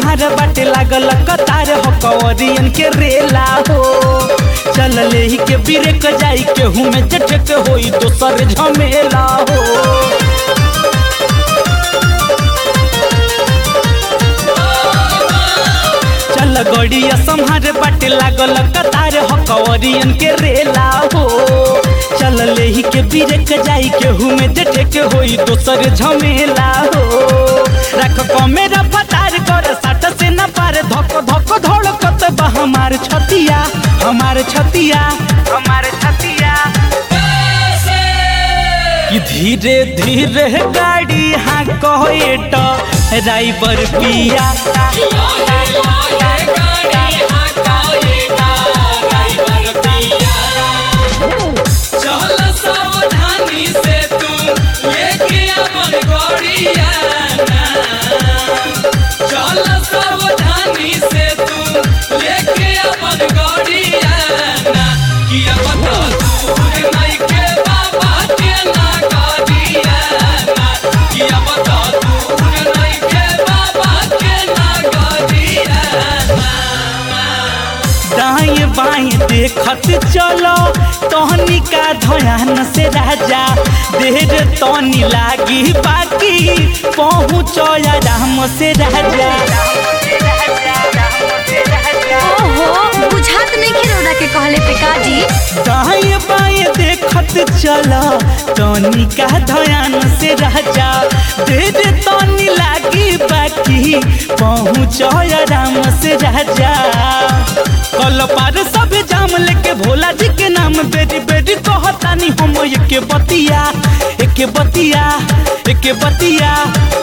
संहार बाटे लागल कतार हो कवरियन के रेला हो चल ले ही के बिरेक जाई केहू में जटक होई दोसर झमेला हो चल गड़िया संहार बाटे लागल कतार हो कवरियन के रेला हो चल ले ही के बिरेक जाई केहू में जटक होई दोसर झमेला हो रख कमेरा फतार कर साट से न पार धक धक धड़कत बा हमार छतिया हमार छतिया हमार छतिया कि धीरे धीरे गाड़ी हाँ कहे ड्राइवर पिया चल सावधानी से तू लेके अपन गड़िया चल सावधानी से तू लेके अपन गड़िया कि अब तो दूर नहीं के बाबा के ना गड़िया कि अब तो दूर नहीं के बाबा के ना गड़िया दाएं बाएं देखत चलो तहनी का ध्यान से राजा देर तनी लागी बाकी पहुँच राम से राजा ओहो बुझात नहीं के रोदा के कहले पे काजी दाएं बाएं देखत चला तनी का ध्यान से राजा देर तनी लागी बाकी पहुँच राम से राजा कल पार सब जाम लेके भोला जी के नाम बेरी बेरी कहतानी हम एक बतिया एक बतिया एक बतिया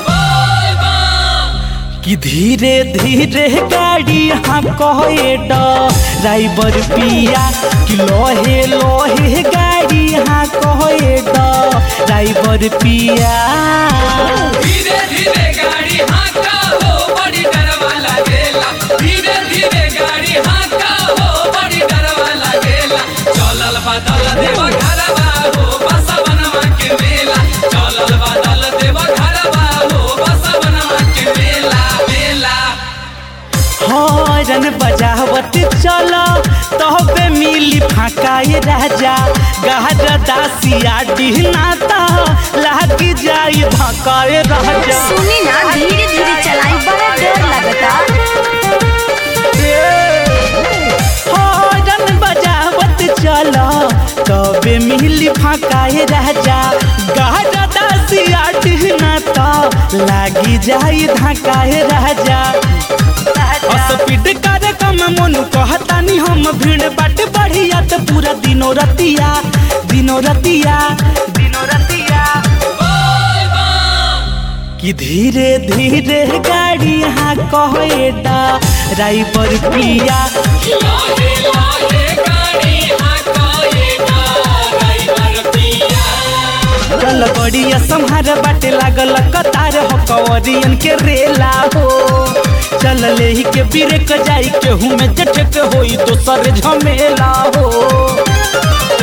कि धीरे धीरे गाड़ी हाँ कहे ड्राइवर पिया कि लोहे लोहे गाड़ी हाँ कहे ड्राइवर पिया धीरे धीरे गाड़ी हाँका हो बड़ी डरवा लागेला धीरे धीरे गाड़ी हाँका हो बड़ी डरवा लागेला चलल बदल देव घरवा हो बसवनवा के मेला चलल बदल देव घरवा हो बसवनवा के मेला मेला हॉर्न बजावत चल तबे मिली फाका ये राजा गहर दासिया डिहनाता लागी जाई धक्का ये राजा सुनी ना धीरे धीरे चलाई बड़ा डर लगता हॉर्न बजावत चल तबे मिली फाका ये राजा गहर दासिया डिहनाता लागी जाई धक्का ये राजा स्पीड कार्यक्रम मनु कहतानी हम भीड़ बाट बढ़िया तो पूरा दिनो रतिया दिनो रतिया दिनो रतिया कि धीरे धीरे गाड़ी हाँ कहे ड्राइवर पिया लाहे लाहे गाड़ी हाँका ये ड्राइवर पिया चल बड़िया संहार बाटे लागल कतार हो कवरियन के रेला हो चल ले ही के बिरेक जाई केहू में जटक होई दोसर झमेला हो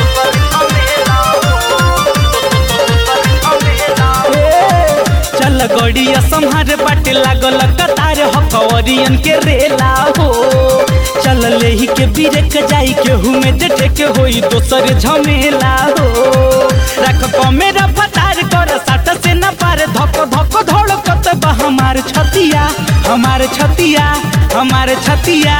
ए, चल गड़िया संहार बाटे लागल कतार हो कवरियन के रेला हो चल ले ही के बिरेक जाई केहू में जटक होई दोसर झमेला हो रख कमेरा फतार कर साट से न पार धक धक धड़कत बा हमार छतिया हमार छतिया हमार छतिया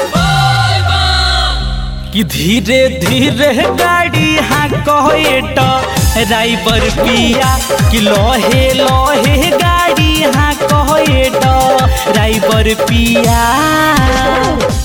कि धीरे धीरे गाड़ी हाँ कहे ड्राइवर पिया कि लोहे लोहे गाड़ी हाँ कहे ड्राइवर पिया